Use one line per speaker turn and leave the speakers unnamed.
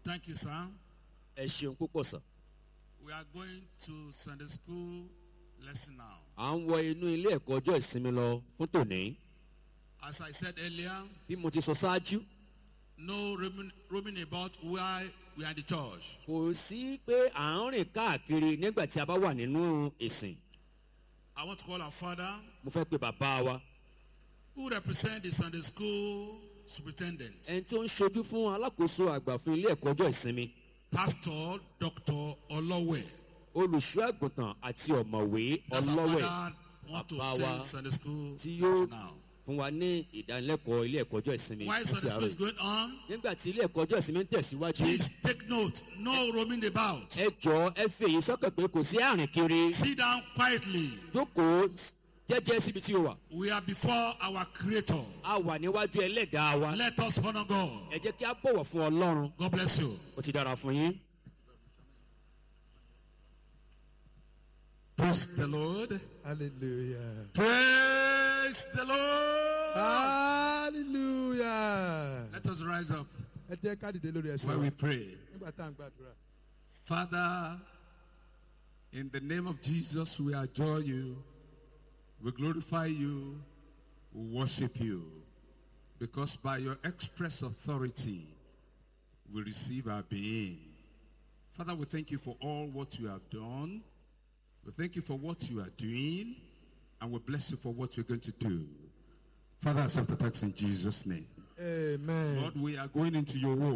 Thank you, sir.
ẹ ṣeun púpọ̀ sàn.
We are going to Sunday school lesson now.
à ń wọ inú ilé ẹ̀kọ́ ọjọ́ ìsinmi lọ fún tòní.
As I said earlier,
bí mo ti sọ ṣáájú
no roaming, roaming about while we are in the church.
kò sí pé à ń rìn káàkiri nígbà tí a bá wà nínú ìsìn.
I want to call our father
mo fẹ́ pe bàbá wa
who represent the Sunday school superintendent,
ẹni tó ń ṣojú fún alákòóso àgbà fún ilé ẹ̀kọ́ ọjọ́ ìsinmi
Pastor Dr. Olowe.
olùṣọ́ àgùntàn àti ọ̀mọ̀wé
That's our
ọlọ́wẹ̀
father want to
Bàbá wa
attend Sunday school
tí yóò
lesson now.
fún wa ní ìdánilẹ́kọ̀ọ́ ilé ẹ̀kọ́ ọjọ́ ìsinmi
While
fún ti
Sunday school
àárọ̀
is
yìí.
going on,
nígbà tí ilé ẹ̀kọ́ ọjọ́ ìsinmi ń tẹ̀síwájú
please take note. No roaming about.
ẹ jọ ẹ fi èyí sọ́kàn pé kò sí àrìn kiri
Sit down quietly.
jókòó jẹ́jẹ́ síbi tí o wà
We are before our Creator.
a wà níwájú ẹlẹ́dàá wa
Let us honor God.
ẹ jẹ́ kí a bọ̀wọ̀ fún ọlọ́run
God bless you.
ó ti dára fún yín.
Praise the Lord.
hallelujah
Praise the Lord.
hallelujah
Let us rise up
ẹ jẹ́ ká dìde lórí ẹsẹ̀
while
wa
we pray.
nígbà tá à ń gbàdúrà.
Father, in the name of Jesus, we adore you, we glorify you, we worship you, because by your express authority, we receive our being. Father, we thank you for all what you have done. We thank you for what you are doing, and we bless you for what you're going to do. Father, accept the thanks in Jesus' name.
amen.
Lord, we are going into your word.